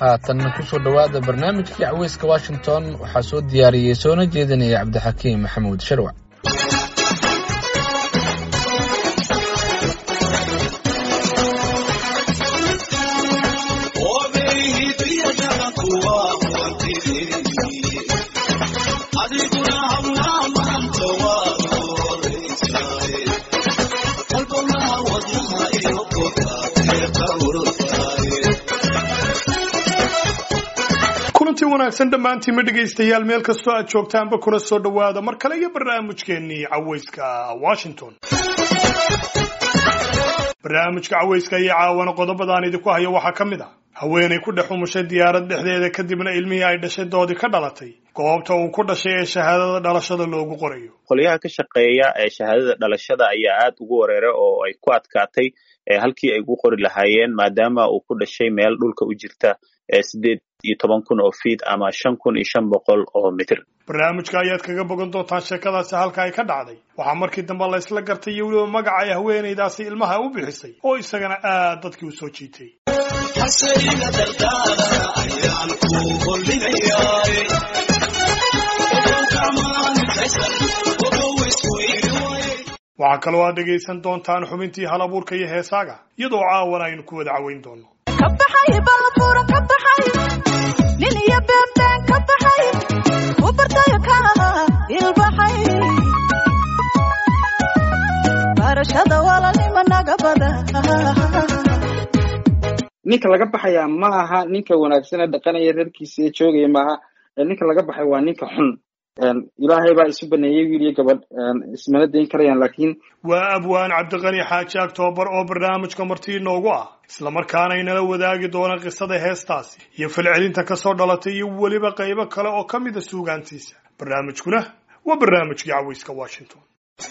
haatanna kusoo dhowaada barnaamijkii caweyska washington waxaa soo diyaariyey soona jeedinaya cabdixakiim maxamuud sharwac kulantii wanaagsan dhammaantiinma dhegaystayaal meel kastoo aad joogtaanba kuna soo dhowaada mar kale iyo barnaamijkeennii caweyska washington barnaamijka caweyska iyo caawana qodobadaan idinku hayo waxaa ka mid ah haweenay ku dhex umushay diyaarad dhexdeeda kadibna ilmihii ay dhashay doodii ka dhalatay goobta uu ku dhashay ee shahaadada dhalashada loogu qorayo qolyaha ka shaqeeya ee shahaadada dhalashada ayaa aad ugu wareeray oo ay ku adkaatay halkii ay ugu qori lahaayeen maadaama uu ku dhashay meel dhulka u jirta sideed iyo toban kun oo fiid ama shan kun iyo shan boqol oo mitir barnaamijka ayaad kaga bogan doontaan sheekadaasi halka ay ka dhacday waxaa markii dambe la isla gartay iyo weliba magaca ay haweenaydaasi ilmaha u bixisay oo isagana aad dadkii u soo jiitay waxaa kaloo aad dhegaysan doontaan xubintii hal abuurka iyo heesaaga iyadoo caawan aynu ku wada caweyn doono ninka laga baxaya ma aha ninka wanaagsan ee dhaqanaya reerkiisa ee joogaya maaha ninka laga baxay waa ninka xun ilaahay baa isu baneeyey wiil iyo gabadh ismana dayn karayaan laakiin waa abwaan cabdiqani xaaji aktoobar oo barnaamijka martii inoogu ah islamarkaana inala wadaagi doona qisada heestaasi iyo falcelinta kasoo dhalatay iyo weliba qaybo kale oo ka mida suugaantiisa barnaamijkuna waa barnaamijkii caweyska washington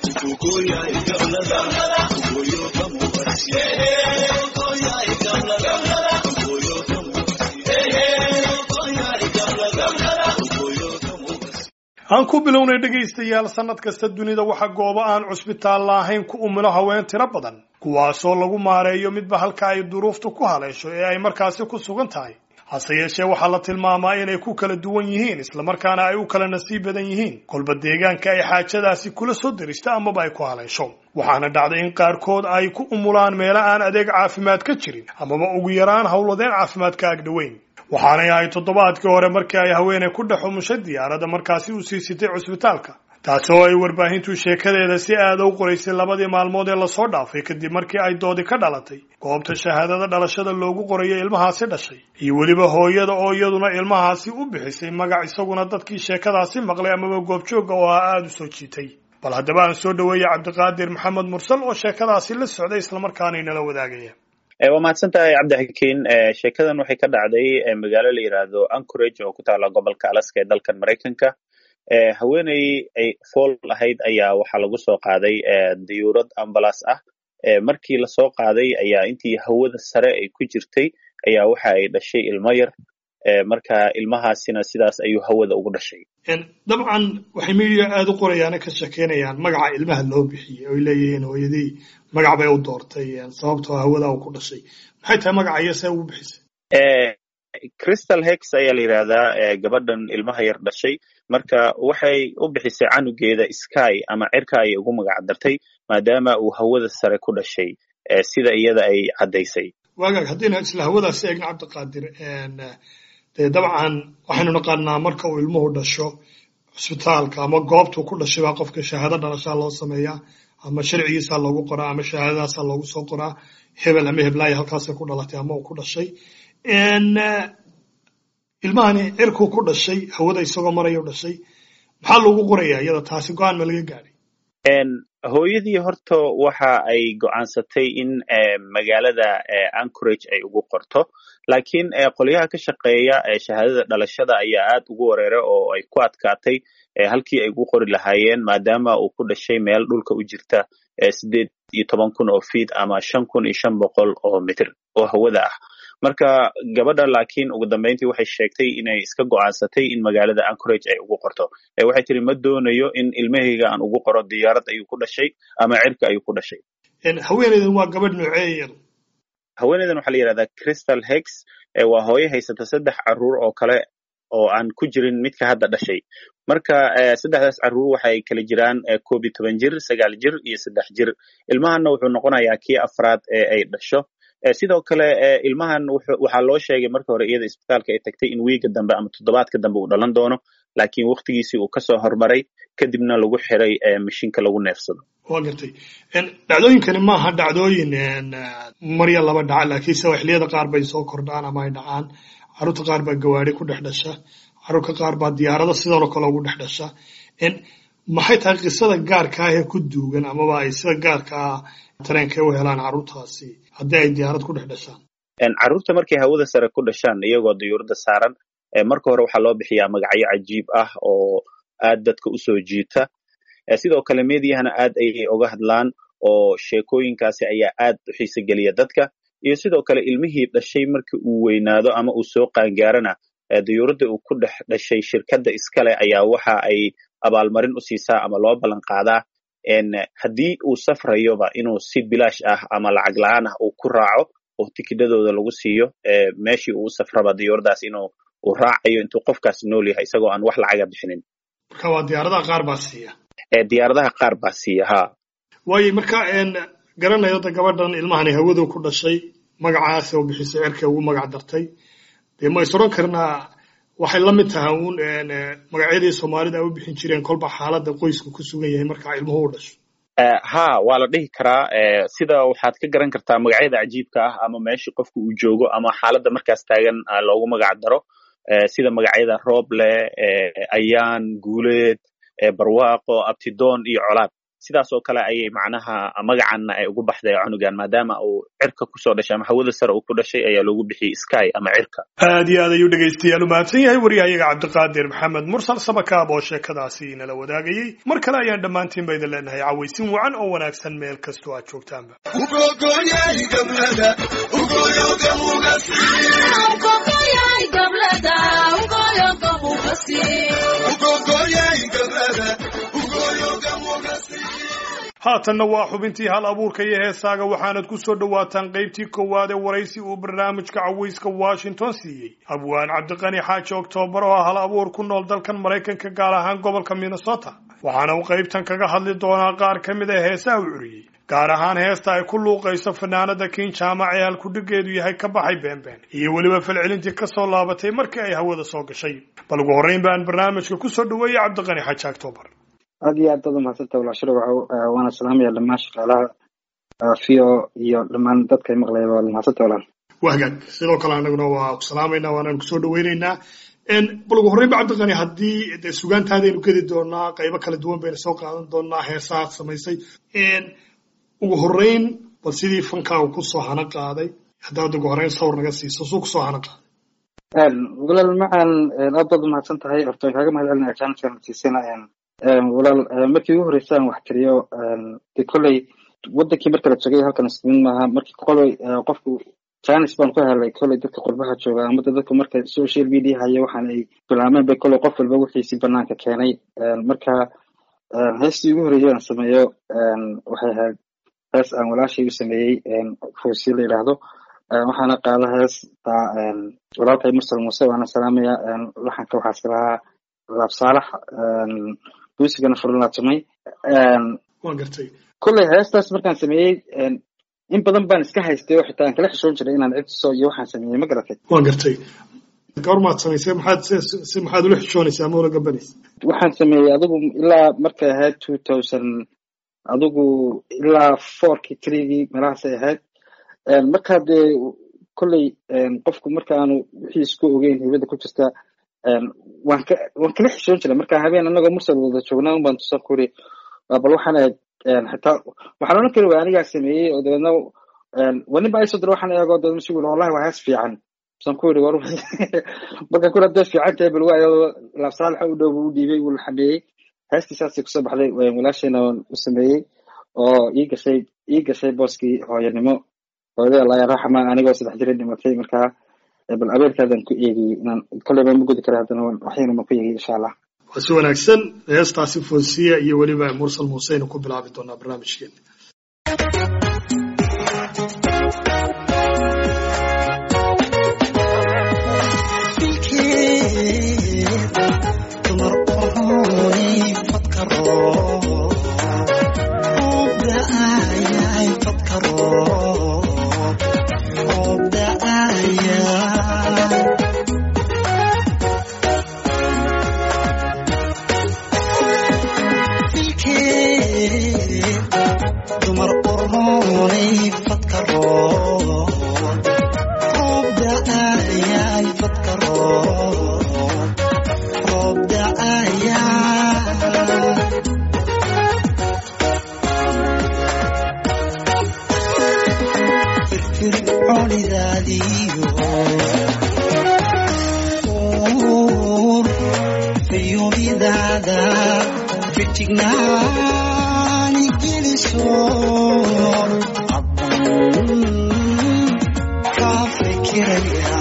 aan ku bilownay dhegaystayaal sannad kasta dunida waxa goobo aan cusbitaal lahayn ku umulo haween tiro badan kuwaasoo lagu maareeyo midba halka ay duruuftu ku haleesho ee ay markaasi ku sugan tahay hase yeeshee waxaa la tilmaamaa inay ku kala duwan yihiin islamarkaana ay u kala nasiib badan yihiin kolba deegaanka ay xaajadaasi kula soo deristo amaba ay ku haleesho waxaana dhacday in qaarkood ay ku umulaan meelo aan adeeg caafimaad ka jirin amaba ugu yaraan howladeen caafimaad ka agdhoweyn waxaanay ahay toddobaadkii hore markii ay haweenay ku dhex umushay diyaaradda markaasi u sii sitay cusbitaalka taasi oo ay warbaahintu sheekadeeda si aada u qoraysay labadii maalmood ee lasoo dhaafay kadib markii ay doodi ka dhalatay goobta shahaadada dhalashada loogu qorayo ilmahaasi dhashay iyo weliba hooyada oo iyaduna ilmahaasi u bixisay magac isaguna dadkii sheekadaasi maqlay amaba goobjoogga oo ah aada u soo jiitay bal haddaba aan soo dhaweeyey cabdiqaadir maxamed mursal oo sheekadaasi la socday islamarkaana inala wadaagaya waa mahadsan tahay cabdixakiin sheekadan waxay ka dhacday magaalo la yidhaahdo anchorage oo ku taala gobolka alaska ee dalkan maraykanka haweeney ay fool ahayd ayaa waxaa lagu soo qaaday diyuurad ambalas ah markii lasoo qaaday ayaa intii hawada sare ay ku jirtay ayaa waxa ay dhashay ilmo yar marka ilmahaasina sidaas ayuu hawada ugu dhashay dabcan waxay media aada u qorayaana ka shekeynayaan magaca ilmaha loo bixiyey oy leeyihiin hooyadii magac bay u doortay sababtoo hawada uu ku dhashay maxay tahay magaca iyo see ugu bixisay crystal hex ayaa la yidhaahdaa gabadhan ilmaha yar dhashay marka waxay u bixisay canugeeda sky ama cirka ayay ugu magac dartay maadaama uu hawada sare ku dhashay sida iyada ay caddaysay waagaag haddayna isla hawadaasi eegna cabdiqaadir dee dabcan waxaynu naqaanaa marka uu ilmuhu dhasho cusbitaalka ama goobtuu ku dhashay baa qofka shahaado dhalashaa loo sameeyaa ama sharcigiisaa loogu qoraa ama shahaadadaasaa loogu soo qoraa hebel ama heblaaya halkaasay ku dhalatay ama uu ku dhashay ilmahani cirkuu ku dhashay hawada isagoo maraya u dhashay maxaa loogu qorayaa iyada taasi go-aan ma laga gaadhay hooyadii horta waxa ay go'aansatay in magaalada anchorage ay ugu qorto laakiin qolyaha ka shaqeeya shahaadada dhalashada ayaa aad ugu wareeray oo ay ku adkaatay halkii ay ugu qori lahaayeen maadaama uu ku dhashay meel dhulka u jirta sideed iyo toban kun oo fiid ama shan kun iyo shan boqol oo mitir oo hawada ah marka gabadha laakiin ugu dambeyntii waxay sheegtay inay iska go'aansatay in magaalada anchorage ay ugu qorto waxay tiri ma doonayo in ilmahayga aan ugu qoro diyaarad ayuu ku dhashay ama cirka ayuu ku dhashay haweeneydan waa gabadh noocee iyadu haweeneydan waxaa la yidhahdaa crystal hex waa hooyo haysata saddex caruur oo kale oo aan ku jirin midka hadda dhashay marka saddexdaas caruur waxay kala jiraan koob iyo toban jir sagaal jir iyo saddex jir ilmahanna wuxuu noqonayaa kii afraad ee ay dhasho sidoo kale ilmahan waxaa loo sheegay marka hore iyada isbitaalka ay tagtay in wiiga dambe ama toddobaadka dambe uu dhalan doono laakiin waktigiisii uu kasoo hormaray kadibna lagu xiray mashiinka lagu neefsado waa gartay dhacdooyinkani maaha dhacdooyin marya laba dhaca laakiinse xilliyada qaar bay soo kordhaan ama ay dhacaan carruurta qaar baa gawaari ku dhex dhasha carruurka qaar baa diyaarada sidanoo kale ugu dhex dhasha maxay tahay qisada gaarka ah ee ku duugan amaba ay sida gaarka ah tareenka u helaan carruurtaasi haddii ay diyaarad ku dhex dhashaan carruurta markay hawada sare ku dhashaan iyagoo diyuurada saaran marka hore waxaa loo bixiyaa magacyo cajiib ah oo aad dadka usoo jiita sidoo kale meediyahana aad ayay oga hadlaan oo sheekooyinkaasi ayaa aad u xiise geliya dadka iyo sidoo kale ilmihii dhashay markii uu weynaado ama uu soo qaangaarana diyuuradda uu ku dhex dhashay shirkadda iskale ayaa waxa ay abaalmarin u siisaa ama loo ballan qaadaa haddii uu safrayoba inuu si bilaash ah ama lacag la-aan ah uu ku raaco oo tikidhadooda lagu siiyo meeshii uu u safraba diyuuradaas inuu uu raacayo intuu qofkaas nool yahay isagoo aan wax lacaga bixinin marka waa diyaaradaha qaar baa siiya diyaaradaha qaar baa siiya ha waayo marka garanayo da gabadhan ilmahani hawadu ku dhashay magacaas oo bixisay cerka ugu magac dartay dee ma is odhan karnaa waxay la mid tahay uun magacyadii soomaalida ay u bixin jireen kolba xaaladda qoysku ku sugan yahay markaa ilmuhu u dhasho ha waa la dhihi karaa sida waxaad ka garan kartaa magacyada cajiibka ah ama meeshii qofka uu joogo ama xaaladda markaas taagan loogu magac daro sida magacyada rooble ayaan guuleed barwaaqo abtidoon iyo colaad sidaas oo kale ayay macnaha magacanna ay ugu baxday cunugan maadaama uu cirka kusoo dhashay ama hawada sare uu ku dhashay ayaa loogu bixiyey sky ama cirka aad iyo aad ayuu dhegaystayaal u mahadsan yahay waryahayaga cabdiqaadir maxamed mursal sabakaab oo sheekadaasi nala wadaagayey mar kale ayaan dhammaantiin ba idin leenahay cawaysin wacan oo wanaagsan meel kastoo aad joogtaanba haatanna waa xubintii hal abuurka iyo heesaaga waxaanad ku soo dhowaataan qaybtii koowaad ee waraysi uu barnaamijka cawayska washington siiyey abwaan cabdiqani xaaji oktoobar oo ah hal abuur ku nool dalkan maraykanka gaar ahaan gobolka minnesota waxaana uu qaybtan kaga hadli doonaa qaar ka mid a heesaha u curiyey gaar ahaan heesta ay ku luuqayso fanaanada kiin jaamac ee halkudhigeedu yahay ka baxay beenbeen iyo weliba falcelintii kasoo laabatay markii ay hawada soo gashay bal ugu horreyn baan barnaamijka kusoo dhaweeyey cabdiqani xaaji oktoobar aad iyo aad baad umahadsanta walaashiro waana salaamaya dhammaan shaqaalaha v o iyo dhammaan dadka maqlayaba waa mahadsanta walaal waa hagaag sidoo kale anaguna waa ku salaamayna waanaan kusoo dhaweyneynaa bal ugu horreyn ba cabdiqani haddii de sugaantaadaynu gedi doonaa qaybo kala duwan baynu soo qaadan doonaa heesaad samaysay ugu horreyn bal sidii fankaagu kusoo hana qaaday haddaad ugu horreyn sawir naga siiso suu kusoo hana qaaday walaal macaan aad baad umahadsan tahay horta waan kaaga mahad celinaya jaanadkan siisana walaal markii ugu horreysay aan wax tiriyo de kolley wadankii marka la joogay halkan ismin maaha markii koley qofku janis baan ku helay kolley dadka qurbaha jooga ama dadku marka social media haya waxaan ay bilaameen bay kolley qof walba wixiisi banaanka keenay marka heestii ugu horreeyay aan sameeyo waxay ahayd hees aan walaashay u sameeyey foosi la yidhaahdo waxaana qaada hees walaalkay mursal muuse waana salaamaya laxanka waxaas lahaa laab saalax buusigana furlaatumay waan gartay kolley heestaas markaan sameeyey in badan baan iska haystay oo xitaa aan kala xishoon jiray inaan cidso iyo waxaan sameeyey ma garatay waan gartay goormaad samaysay maxaad si maxaad ula xishoonaysaa ama ula gabanaysa waxaan sameeyey adigu ilaa markay ahayd two thousand adigu ilaa fourkii threegii meelahaasay ahayd markaa dee kolley qofku marka aanu wixii isku ogeyn hibada ku jirta waan ka waan kala xishoon jiray marka habeen anagoo mursal wada joognaa un baan tusan ku iri bal waxaan ahayd xitaa waxaan odhan kari waa anigaa sameeyey oo dabeedna waa nin baa isoo dira waxaan eego dabeedna si wallahi waa hees fiican tusan ku iri war markaan kuri hadday fiican tahay bal waayo laabsaalaxa u dhow buu u dhiibay wuu la xameeyey heestii saasay kusoo baxday walaashayna waan u sameeyey oo ii gashay ii gashay booskii hooyanimo hooyada allah raxma anigoo saddex jira dhimatay markaa bal abeerkaadan ku eegiyey inaan kolleyba ma gudi kara haddana waxyana ma ku eegiyey insha allah waa si wanaagsan heestaasi foosiya iyo weliba mursal muuseynu ku bilaabi doonaa barnaamijkeena fadka roob roob da'aya firfircoonidaadiyo uur fayuubidaada fitignaani geliso abban kaa fikiraya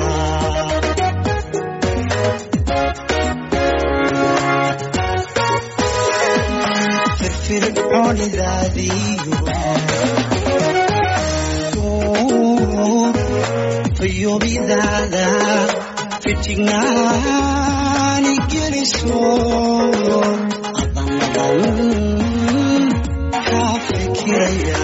firfircoonidaadiyo uur fayuubidaada fitignaani geliso adan kaa fikiraya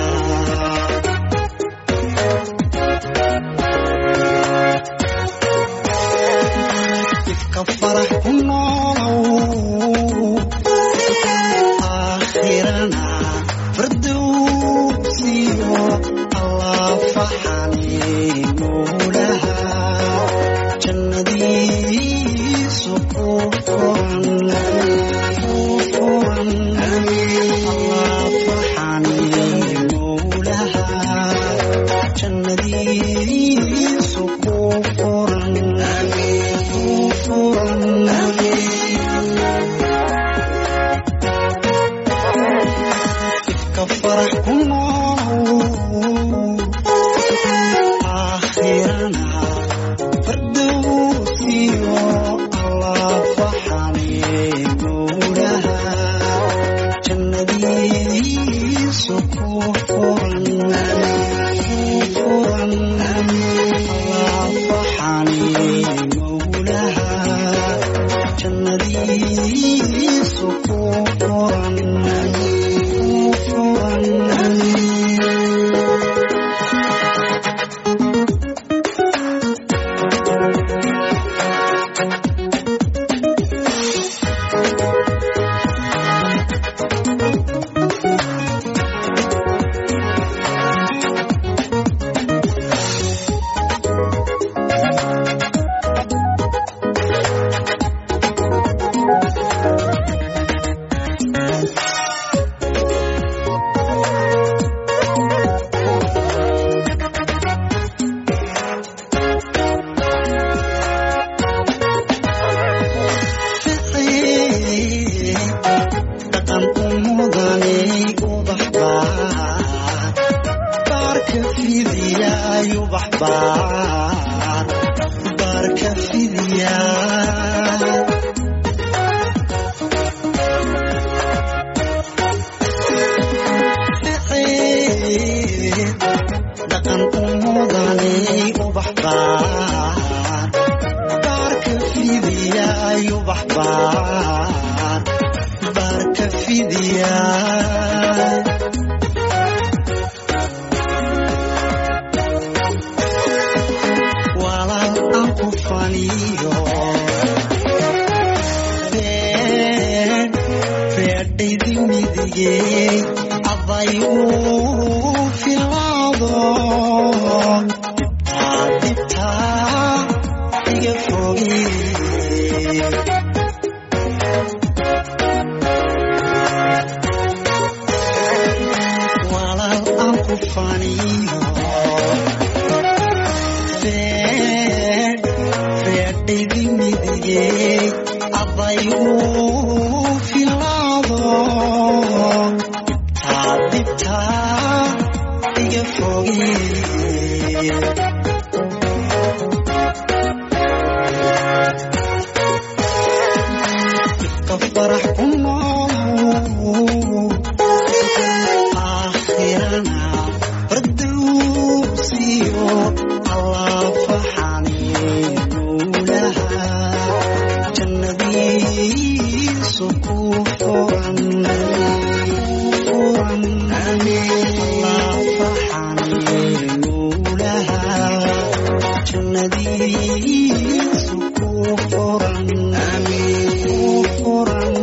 ifka farax ku noolow aakhirana fardowsiyo allah faxaniinulaha jannadiisu ku furan ku furan allah faxaniinulaha jannadiisu ku furan ku furan ifka farax ku noolow aakhirana fardowsiyo allah faxaniinulaha jannadiisu ku furan ku furan allah faxaniinulaha jannadiisu ku furan ku furan dhaqan umudanay ubaxbaar baarka fidiyaay ubaxbaar baarka fidiya dhaqan umudanay ubaxbaar baarka fidiyaay ubaxbaar baarka fidiya walaal aan ku faniyo been feedhaydi midigey aday uu filaado dibtaa dibtaa iga fogey walaal aan ku faniyo feen feedhaydi midigey aday uu filaado dibtaa dibtaa iga fogey ifka farax ku noolow aakhirana fardowsiyo allah faxaniinulaha jannadiisu ku furan furan allah faxaniinulaha jannadiisu ku furan ku furan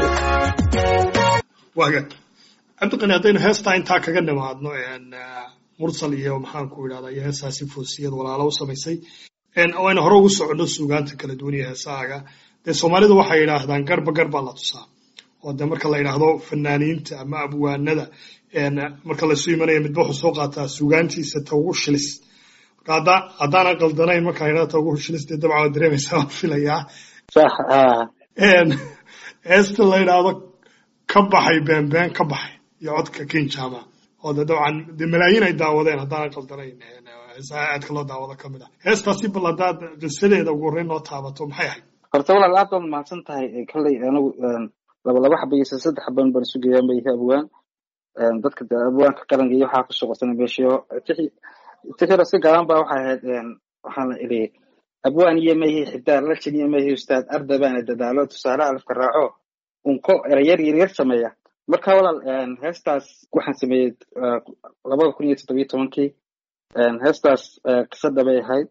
waaga cabdiqani haddaynu heestaa intaa kaga nimaadno een, ah, mursal iyo maxaan ku idhahdaa iyo heesaasi foosiyad walaalo u samaysay oo ayna hore ugu soconno suugaanta kala duwan iyo heesaaga dee soomaalidu waxay yidhaahdaan garba garbaa la tusaa oo de marka la yidhaahdo fanaaniinta ama abwaanada marka laysu imanaya midba wuxuu soo qaataa suugaantiisa ta ugu shilis marka hadda haddaanan qaldanayn markaan yidhahdo ta ugu shilis dee dabcan waa dareemaysaa waan filayaa sax haa heesta la yidhaahdo ka baxay beenbeen ka baxay iyo codka king jama oo de dabcan dee malaayiin ay daawadeen haddaanan qaldanayn heesaha aadka loo daawado ka mid ah heestaasi bal haddaad qisadeeda ugu horreyn noo taabato maxay ahayd horta walaal aad baad mahadsan tahay kolley anigu laba laba xaba iyo saddex xaban baan isu geeyaan ba yahay abwaan dadka de abwaanka qaranka iyo waxaa ku shaqoysana meeshiyo tixira si gaaban ba waxay ahayd waxaana idhi abwaan iyo mayhi xidaar lajin iyo mayhi ustaad arda baana dadaalo tusaale alafka raaco unko erayar yaryar sameeya marka walaal heestaas waxaan sameeyey labada kun iyo toddobiyo tobankii heestaas qisada bay ahayd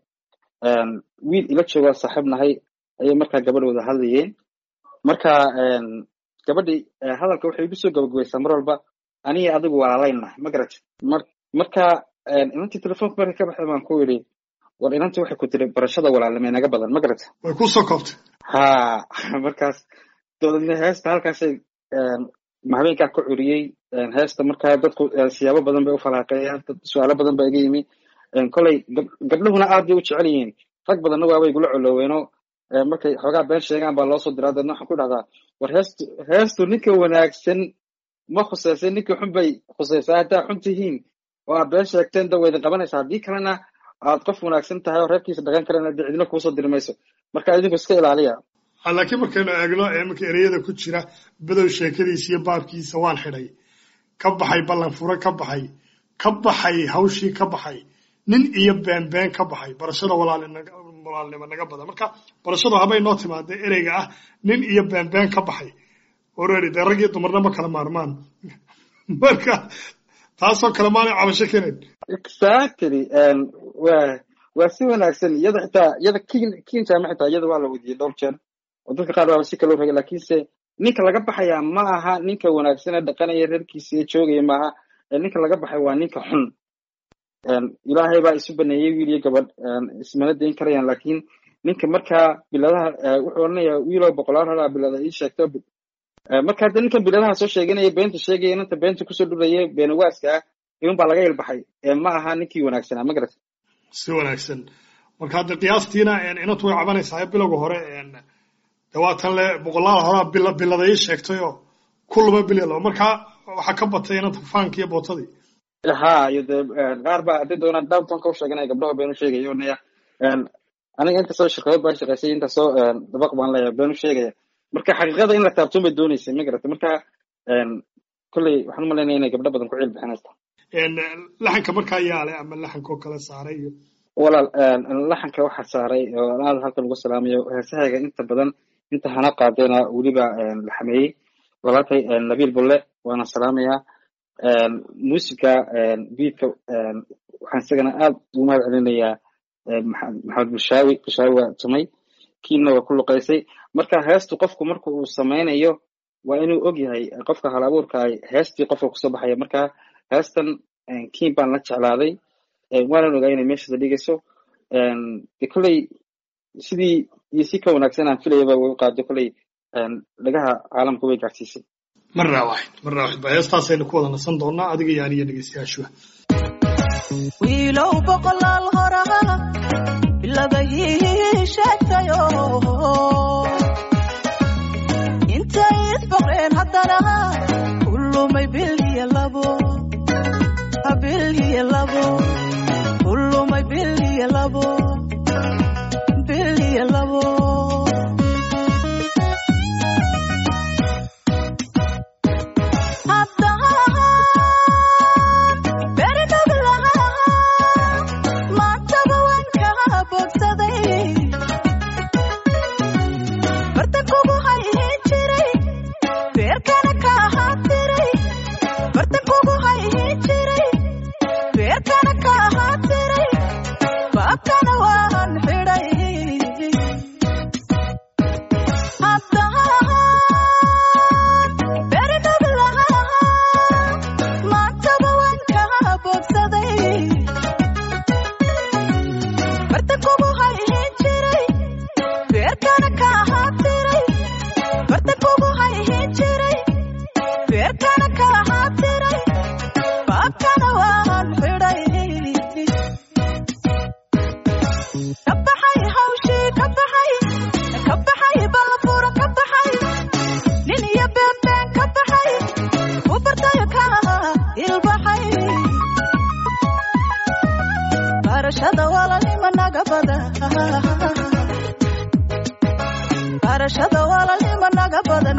wiil ila joogaa saaxiib nahay ayay markaa gabadh wada hadlayeen marka gabadhii hadalka waxay igu soo gabagabaysaa mar walba aniga adigu walaalaynahay ma garat marka inantii telefonka markay ka baxday baan ku yidhi war inantii waxay ku tiri barashada walaalnimo inaga badan ma garat way ku soo koobtay ha markaas dabadeedna heesta halkaasay habeenkaa ka curiyey heesta markaa dadku siyaabo badan bay u falaaqeeyaan dad su-aalo badan baa iga yimi koley gabdhuhuna aad bay u jecel yihiin rag badanna waabay igula coloweenoo markay xoogaa been sheegaan baa loo soo diraa dadna waxaan ku dhahdaa war heestu heestu ninka wanaagsan ma khusaysa ninka xun bay khusaysaa haddaa xun tihiin oo aad been sheegteen da waydin qabanaysa haddii kalena aad qof wanaagsan tahay oo reerkiisa dhaqan karana dee cidina kuusoo diri mayso marka idinku iska ilaaliya laakiin markaynu eegno iminka ereyada ku jira bedow sheekadiisa iyo baabkiisa waan xidhay ka baxay ballan fure ka baxay ka baxay hawshii ka baxay nin iyo beenbeen ka baxay barashada walaalnimo naga badan marka barashadu habay noo timaada ereyga ah nin iyo beenbeen ka baxay oreri dee rag iyo dumarna ma kala maarmaan marka taasoo kale maanay cabasho keenayn exactly wa waa si wanaagsan iyada xitaa iyada kin kin jaama xitaa iyada waa la weydiiyey dhowr jeer oo dadka qaar waaba si kaloo ragay lakiinse ninka laga baxayaa ma aha ninka wanaagsan ee dhaqanaya reerkiisa ee joogaya maaha ninka laga baxay waa ninka xun ilaahay baa isu baneeyey wiil iyo gabadh ismana dayn karayaan lakiin ninka markaa biladaha wuxuu odhanayaa wiiloo boqolaal horaa bilada ii sheegto marka hadda ninkan biladaha soo sheeganaya beenta sheegaya inanta beenta kusoo dhuraya beenawaaska ah iman baa laga ilbaxay ma aha ninkii wanaagsanaa ma garat si wanaagsan marka hadda qiyaastiina inantu way cabanaysaa bilowga hore de waatan le boqolaal horaa bil bilada ii sheegtayoo kulaba bilyalo marka waxaa ka batay inanta faanki iyo bootadii ha iyo de qaar baa hadday doonaan downtonka u sheeganaya gabdhaha beenu sheegaya onaya aniga intasoo shirkadood baan shaqaysay intasoo dabaq baan leeyahay beenu sheegaya marka xaqiiqada in la taabtoon bay dooneysay ma garata marka kolley waxaan umalaynaya inay gabdho badan ku ciil bixinaysa laxanka markaa yaale ama laxankoo kale saaray iyo walaal laxanka waxaa saaray oo aad halkan ugu salaamayo heesahayga inta badan inta hana qaadayna weliba la xameeyey walaalkay nabiil bulle waana salaamayaa muusiga biidka waxaan isagana aad ugu mahad celinayaa maxamed bushaawi bushaawi waa tumay kiina waa ku luqaysay marka heestu qofku marka uu samaynayo waa inuu og yahay qofka hal abuurkaay heestii qofka kusoo baxaya marka heestan kiin baan la jeclaaday waanan ogaa inay meeshaada dhigayso de kolley sidii iyo si ka wanaagsan aan filayaba way u qaado kolley dhagaha caalamka way gaarsiisay marnaa waaxid marnaa waaxid ba heestaasaynu ku wada nasan doonaa adiga iyo aniyo dhegeystayaashuha wiilow boqolaal horaa biladayii sheegtayo intay isboqreen haddana kulumay bil iyo labo bil iyo labo kulumay bil iyo labo bil iyo labo haddaan beri dhog lahaa maantaba waa barashada walaalnimo naga badan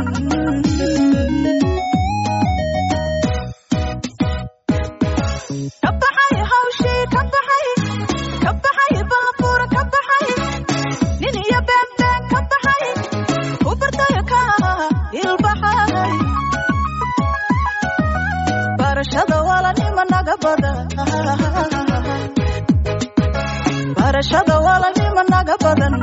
ka baxay hawshii ka baxay ka baxay baabuur ka baxay nin iyo beenbeen ka baxay ku bartayo ka ilbaxay barashada walaalnimo naga badan barashada walaalnimo naga badan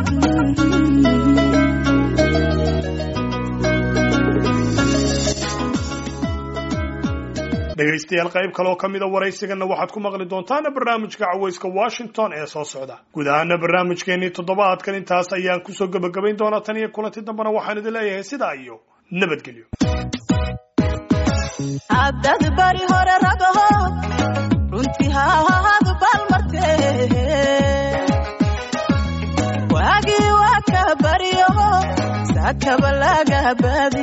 dhegaystayaal qayb kaleoo ka mida waraysigana waxaad ku maqli doontaan barnaamijka cawayska washington ee soo socda guud ahaana barnaamijkeenii toddobaadkan intaas ayaan kusoo gebagabayn doonaa tan iyo kulanti dambena waxaan idin leeyahay sidaa iyo nabadgelyo haddad bari hore ragaho runtii haahad balmarte waagii waa ka baryaho sakaba lagabadi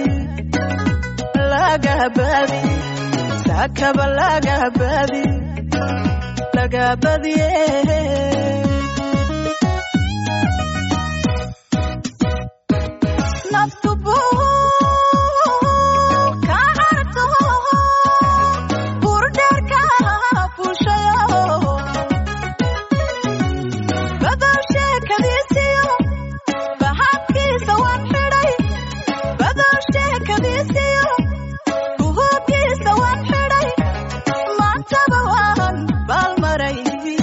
lagabadi sakaba lagabadi lagabadiye naftu buu ka harto burdheerka fuushayo badow sheekadiisiyo baxadkiisa waan xidhay badow sheekadiisiyo buhuubkiisa waan xidhay maantaba waan baalmaray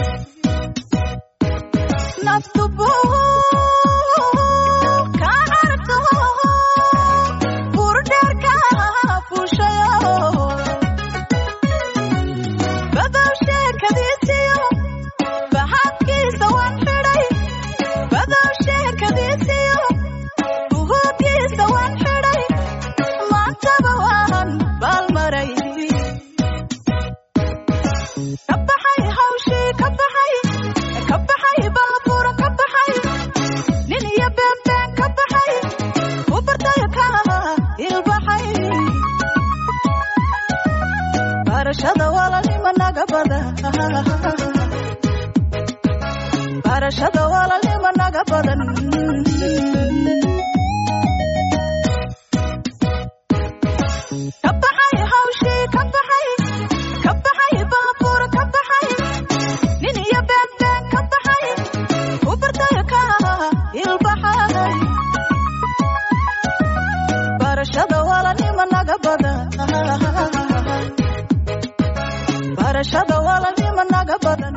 naftu buu ka harto burdheerka fuushayo badow sheekadiisiyo baxadkiisa waan xidhay badow sheekadiisiyo buhuubkiisa waan xidhay maantaba waan baalmaray ka baxay hawshii ka baxay ka baxay baabuur ka baxay nin iyo beenbeen ka baxay u bartayo ka ilbaxay barashada walaalnimo naga badan barashada walaalnimo naga badan ka baxay hawshii ka baxay ka baxay baabuur ka baxay nin iyo beenbeen ka baxay u bartayo ka ilbaxay barashada walaalnimo naga badan barashada walaalnimo naga badan